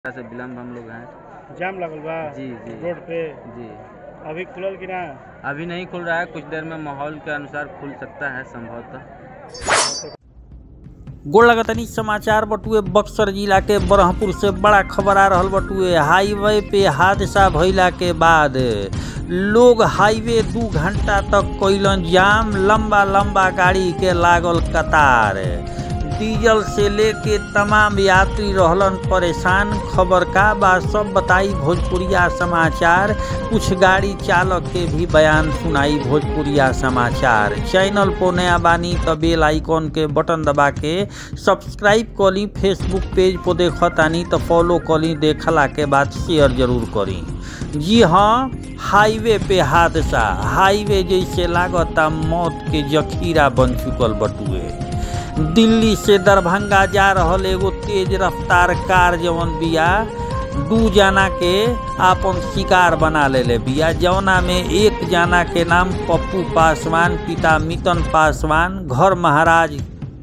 से विलम्ब हम लोग हैं जाम लगल बा जी जी रोड पे जी अभी खुलल कि ना अभी नहीं खुल रहा है कुछ देर में माहौल के अनुसार खुल सकता है संभवतः गोड़ लगतनी समाचार बटुए बक्सर जिला के बरहपुर से बड़ा खबर आ रहल बटुए हाईवे पे हादसा भइला के बाद लोग हाईवे दू घंटा तक कैलन जाम लंबा लंबा गाड़ी के लागल कतार डीजल से लेके तमाम यात्री रहलन परेशान खबर का बा सब बताई भोजपुरिया समाचार कुछ गाड़ी चालक के भी बयान सुनाई भोजपुरिया समाचार चैनल पर नया बानी तो बेल आइकॉन के बटन दबा के सब्सक्राइब करी फेसबुक पेज पर देखतानी तो फॉलो करी देखला के बाद शेयर जरूर करी जी हाँ हाईवे पे हादसा हाईवे जैसे लागता मौत के जखीरा बन चुकल बटुए दिल्ली से दरभंगा जा रहल एगो तेज रफ्तार कार जवन बिया दू जना के आपन शिकार बना लेले बिया जवना में एक जना के नाम पप्पू पासवान पिता मितन पासवान घर महाराज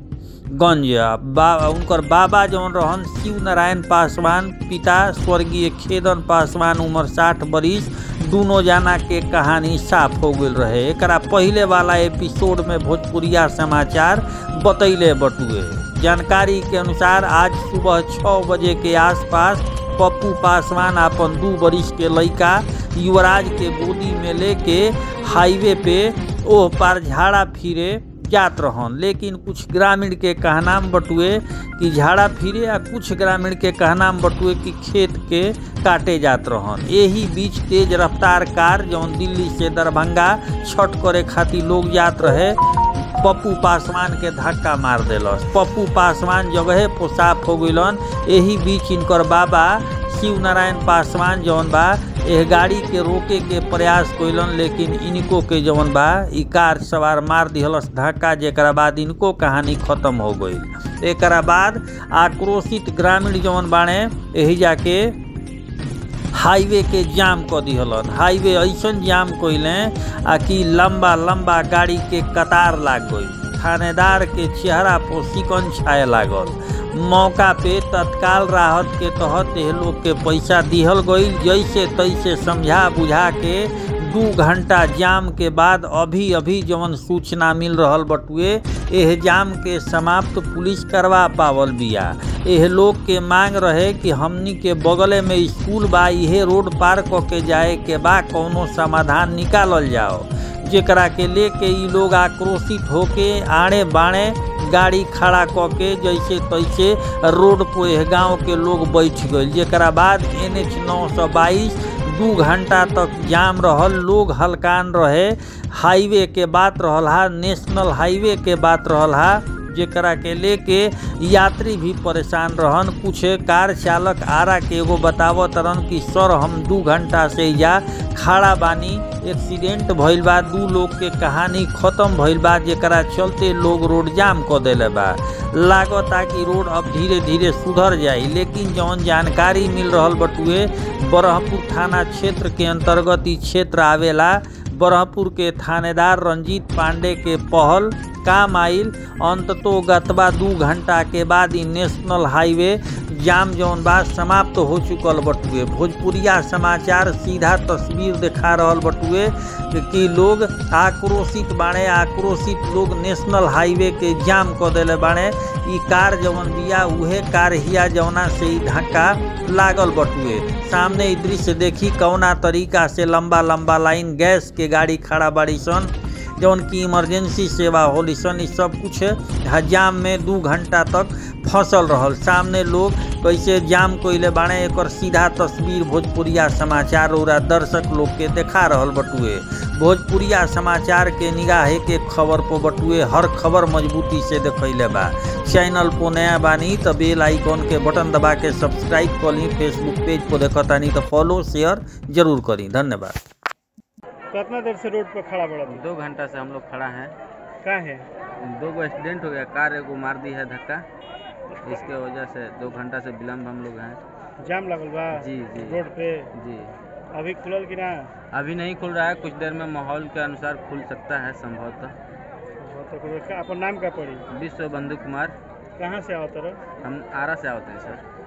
गंज बा उनकर बाबा जौन रहन शिव नारायण पासवान पिता स्वर्गीय खेदन पासवान उम्र साठ बरिस दोनों जना के कहानी साफ हो गई रहे एकरा पहले वाला एपिसोड में भोजपुरिया समाचार बतैले बटुए जानकारी के अनुसार आज सुबह छः बजे के आसपास पप्पू पासवान अपन दू बरिस के लड़का युवराज के गोदी में लेके हाईवे पे ओह पार झाड़ा फिरे जात रहन लेकिन कुछ ग्रामीण के कहनाम बटुए कि झाड़ा फिरे आ कुछ ग्रामीण के कहनाम बटुए कि खेत के काटे जात रहन यही बीच तेज रफ्तार कार जौन दिल्ली से दरभंगा छठ करे खातिर लोग जात रहे पप्पू पासवान के धक्का मार दिलस पप्पू पासवान जगहे पर साफ हो गइलन यही बीच इनकर बाबा शिव नारायण पासवान जौन बा एह गाड़ी के रोके के प्रयास कइलन लेकिन इनको के जौन बा ई कार सवार मार दिहलस धक्का जेकरा बाद इनको कहानी खत्म हो गई एकरा बाद आक्रोशित ग्रामीण जौन बाणे एही जाके हाईवे के जाम क दिहलन हाईवे ऐसन जाम कइले आ कि लंबा लंबा गाड़ी के कतार लाग गई थानेदार के चेहरा पर सिकन छाए लागल मौका पे तत्काल राहत के तहत एह लोग के पैसा दिहल गई जैसे तैसे समझा बुझा के दू घंटा जाम के बाद अभी अभी जवन सूचना मिल रहल बटुए एह जाम के समाप्त पुलिस करवा पावल बिया एह लोग के मांग रहे कि हमनी के बगले में स्कूल बा इहे रोड पार क के जाए के बा कौनो समाधान निकालल जाओ जेकरा के लेके ई लोग आक्रोशित होके आड़े बाणे गाड़ी खड़ा क के जैसे तैसे रोड पर एह गांव के लोग बैठ गए जेकरा बाद एन एच नौ सौ बाईस दू घंटा तक जाम रहल लोग हलकान रहे हाईवे के बात रहल हा नेशनल हाईवे के बात रहल हा जेकरा के लेके यात्री भी परेशान रहन कुछ कार चालक आरा के एगो बतावत रहन कि सर हम दू घंटा से या खड़ा बानी एक्सीडेंट भइल बा दू लोग के कहानी खत्म भइल बा जेकरा चलते लोग रोड जाम क देले बा लागता कि रोड अब धीरे धीरे सुधर जाई लेकिन जौन जानकारी मिल रहल बटुए बरहपुर थाना क्षेत्र के अंतर्गत ई क्षेत्र आवेला बरहपुर के थानेदार रंजीत पांडे के पहल काम आइल अंततो गतबा दू घंटा के बाद ई नेशनल हाईवे जाम जौन बा समाप्त हो चुकल बटुए भोजपुरिया समाचार सीधा तस्वीर दिखा रहल बटुए कि लोग आक्रोशित बाणे आक्रोशित लोग नेशनल हाईवे के जाम क देले बाणे ई कार जवन बिया उहे कार हिया जवना से ई धक्का लागल बटुए सामने ई दृश्य देखी कौना तरीका से लंबा लंबा लाइन गैस के गाड़ी खड़ा बाड़ी सन जौन की इमरजेंसी सेवा होली सन ई सब कुछ जाम में दू घंटा तक फंसल रहल सामने लोग कैसे जाम कोइले बाणे एकर सीधा तस्वीर भोजपुरिया समाचार और दर्शक लोग के देखा रहल बटुए भोजपुरिया समाचार के निगाहे के खबर पर बटुए हर खबर मजबूती से देखैले बा चैनल पर नया बानी तो बेल आइकॉन के बटन दबा के सब्सक्राइब कर ली फेसबुक पेज पर देखतानी तो फॉलो शेयर जरूर करी धन्यवाद कितना देर से रोड पर खड़ा बड़ा तू दो घंटा से हम लोग खड़ा हैं का है दो गो एक्सीडेंट हो गया कार एगो मार दी है धक्का इसके वजह से दो घंटा से विलम्ब हम लोग हैं जाम लगल बा जी जी रोड पे जी अभी खुलल कि ना अभी नहीं खुल रहा है कुछ देर में माहौल के अनुसार खुल सकता है संभवतः हाँ, तो फिर का- अपन नाम का पड़ी विश्व बंधु कुमार कहाँ से आवत रहो हम आरा से आते हैं सर